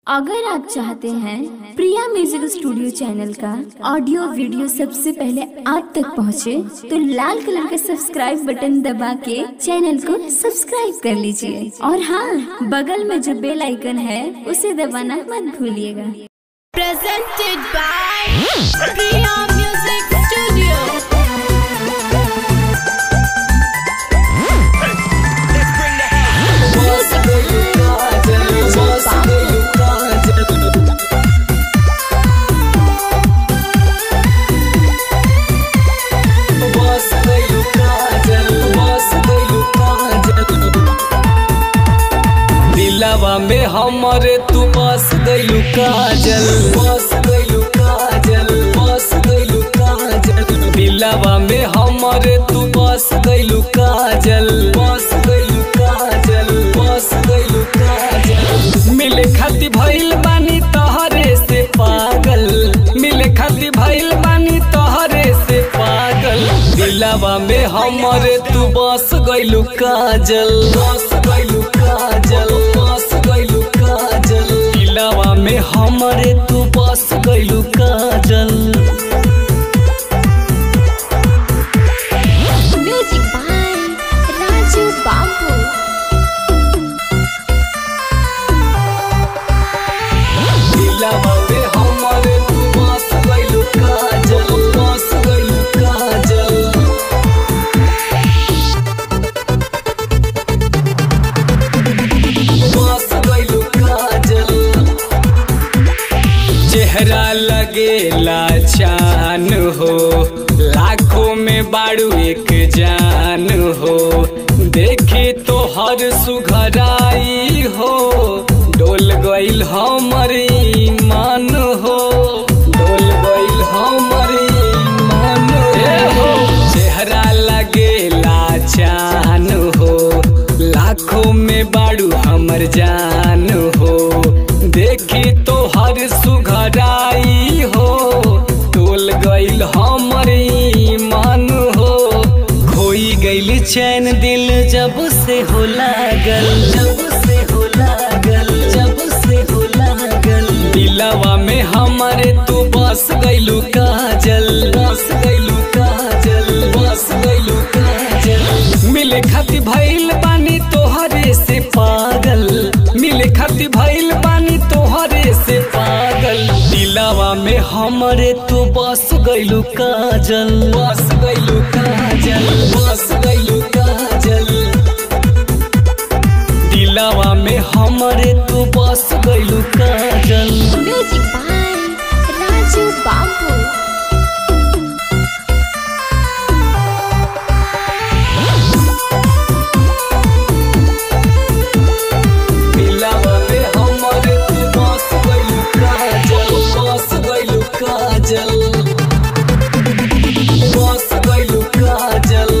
अगर आप चाहते हैं प्रिया म्यूजिक स्टूडियो चैनल का ऑडियो वीडियो सबसे पहले आप तक पहुंचे, तो लाल कलर का सब्सक्राइब बटन दबा के चैनल को सब्सक्राइब कर लीजिए और हाँ बगल में जो बेल आइकन है उसे दबाना मत भूलिएगा presented by Priya Music Studio. दिलवा में हमरे तू बस गइलू काजल बस गइलू काजल बस गइलू काजल दिलवा में हमरे तू बस गइलू काजल बस गइलू काजल बस गइलू काजल मिले खाती भइल बानी तोहरे से पागल मिले खाती भइल बानी तोहरे से पागल दिलवा में हमरे तू बस गइलू काजल बस गइलू काजल बस गइलू काजल दिलवा में हमरे तू बस गइलू काजल Music by Raju Babu. दिलवा में हमरे तू बस गइलू काजल बस गइलू काजल बस गइलू काजल चेहरा लगेला चान हो लाखों में बाड़ू एक जान हो देखी तो हर सुघराई हो डोल गइल हमर ईमान हो डोल गइल हमर ईमान हो चेहरा लगेला चान हो लाखों में बाड़ू हमर जान हो देखी तो हर सुघराई हो टोल गइल हमर ईमान हो खोई गइल चैन दिल जब से हो लागल जब से हो लागल जब से हो लागल दिलवा में हमारे तू बस गइलू काजल बस गइलू काजल बस गइलू काजल मिले खाती भइल बानी तोहरे से पागल मिले खाती भइल बानी तोहरे से पागल दिलवा में हमरे तू बस गइलू काजल बस गइलू काजल बस गइलू काजल दिलवा में हमरे तू बस गइलू काजल Music by Raju Babu. दिलवा में हमरे तू बस गइलू काजल बस गइलू काजल बस गइलू काजल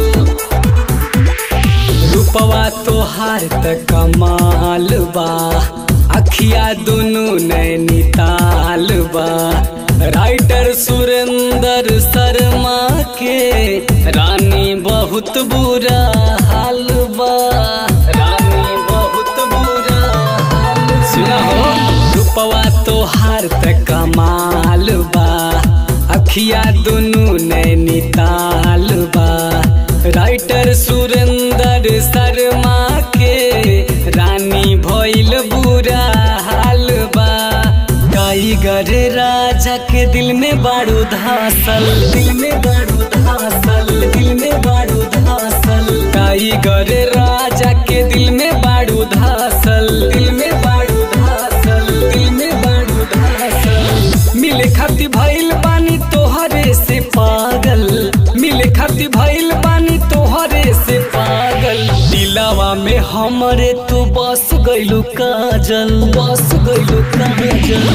रूपवा तोहार त कमाल बा अखिया दुनु नैनीताल बा राइटर सुरेंद्र शर्मा के रानी बहुत बुरा हाल बा रानी बहुत बुरा हाल सुना हो रूपवा तोहार त कमाल बा अखिया दुनु नैनीताल बा राइटर सुरेंद्र शर्मा के रानी भइल बुरा हाल बा टाइगर राजा के दिल में बारू धासल दिल में बारू धासल दिल में बारू धासल टाइगर राजा के दिल में बारू धासल दिल में बारू धासल दिल में बारू धासल मिले खाती भइल बानी तोहरे से पागल मिले खाती भइल बानी तोहरे से पागल दिलवा में हमरे तू बस गइलू काजल बस गइलू काजल